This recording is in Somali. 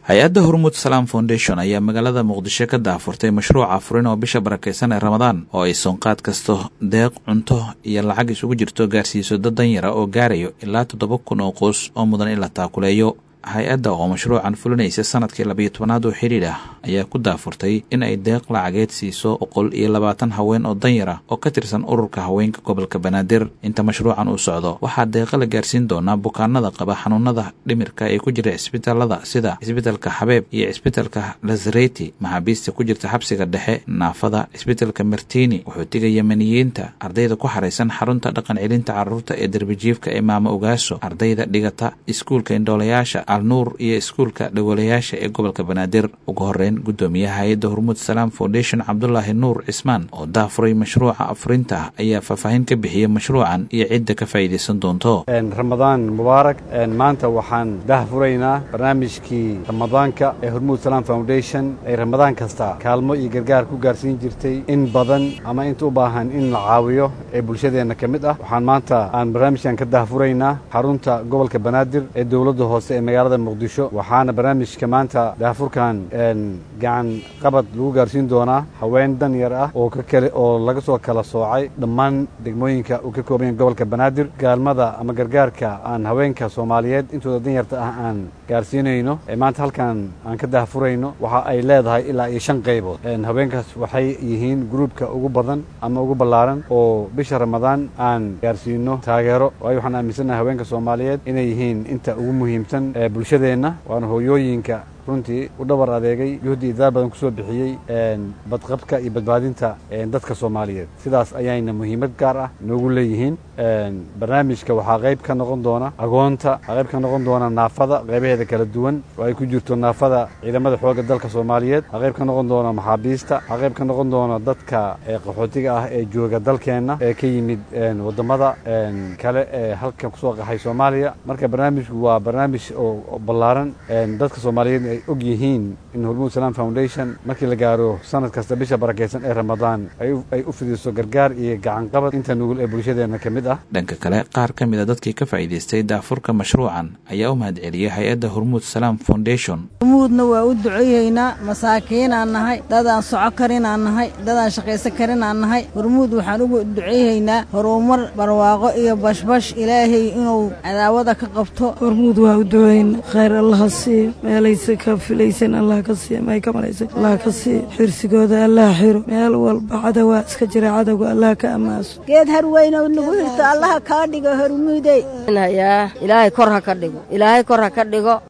hay-adda hormuud salaam foundation ayaa magaalada muqdisho ka daafurtay mashruuca furin oo bisha barakaysan ee ramadaan oo ay soonqaad kasto deeq cunto iyo lacag isugu jirto gaarsiiso dad danyara oo gaarayo ilaa toddoba kun oo qoys oo mudan in la taakuleeyo hay-adda oo mashruucan fulinaysa sanadkii labiyo tobanaad oo xidhiidh ah ayaa ku daafurtay in ay deeq lacageed siiso boqol iyo labaatan haween oo danyara oo ka tirsan ururka haweenka gobolka banaadir inta mashruucan uu socdo waxaa deeqa la gaarsiin doonaa bukaanada qaba xanuunada dhimirka ee ku jira cisbitaalada sida cisbitalka xabeeb iyo cisbitalka lazareti maxaabiista ku jirta xabsiga dhexe naafada cisbitalka martini wuxuutiga yemaniyiinta ardayda ku xaraysan xarunta dhaqan celinta caruurta ee derbijiifka ee maamo ogaaso ardayda dhigata iskuulka indhoolayaasha alnuur iyo iskuulka dhawolayaasha ee gobolka banaadir ugu horeyn gudoomiyaha hay-adda hormuud salaam foundation cabdulaahi nuur cismaan oo daafuray mashruuca afurinta ayaa faahfaahin ka bixiyey mashruucan iyo cidda ka faa'iidaysan doonto ramadaan mubaarak maanta waxaan daahfuraynaa barnaamijkii ramadaanka ee hormuud salaam foundation ay ramadaan kasta kaalmo iyo gargaar ku gaarsiin jirtay in badan ama inta u baahan in la caawiyo ee bulshadeenna ka mid ah waxaan maanta aan barnaamijkan ka daahfuraynaa xarunta gobolka banaadir ee dowladda hoose ee magaalada muqdisho waxaana barnaamijka maanta daafurkan gacan qabad lagu gaarsiin doonaa haween dan yar ah oo kakale oo laga soo kala soocay dhammaan degmooyinka uu ka kooban yahay gobolka banaadir gaalmada ama gargaarka aan haweenka soomaaliyeed intooda danyarta ah aan gaarsiinayno ee maanta halkan aan ka daahfurayno waxa ay leedahay ilaa iyo shan qaybood haweenkaas waxay yihiin gruubka ugu badan ama ugu ballaaran oo bisha ramadaan aan gaarsiino taageero waayo waxaan aaminsannahay haweenka soomaaliyeed inay yihiin inta ugu muhiimsan ee bulshadeenna waana hooyooyinka runtii u dhabar adeegay juhdi idaar badan ku soo bixiyey badqabka iyo badbaadinta dadka soomaaliyeed sidaas ayayna muhiimad gaar ah noogu leeyihiin barnaamijka waxaa qayb ka noqon doona agoonta waxaa qayb ka noqon doona naafada qaybaheeda kala duwan oo ay ku jirto naafada ciidamada xoogga dalka soomaaliyeed waxaa qayb ka noqon doona maxaabiista waxaa qayb ka noqon doona dadka qaxootiga ah ee jooga dalkeenna ee ka yimid waddamada kale ee halkan kusoo qaxay soomaaliya marka barnaamijku waa barnaamij oo ballaaran dadka soomaaliyeed ay og yihiin in hormuud salaam foundation markii la gaaro sanad kasta bisha barakaysan ee ramadaan ay u fidiso gargaar iyo gacanqabad inta nugul ee bulshadeenna ka mid ah dhanka kale qaar ka mid a dadkii ka faa'iidaystay daafurka mashruucan ayaa u mahadceliyey hay-adda hormuud salaam foundation hormuudna waa u duceeyeynaa masaakiinaan nahay dadaan soco karinaan nahay dadaan shaqaysan karinaan nahay hormuud waxaan ugu duceeyeynaa horumar barwaaqo iyo bashbash ilaahay inuu cadaawada ka qabto hormuud waa u duceyna khayr allaha siiyo meelaysa ka filaysan allah ka siiya may ka malaysan allah ka siiya xirsigooda allah xiro meel walba cadawaa iska jira cadowga allah ka ammaaso geed harweynow nagu hirto allaha kaa dhigo hormuudey ilaahay kor ha ka dhigo ilaahay kor ha ka dhigo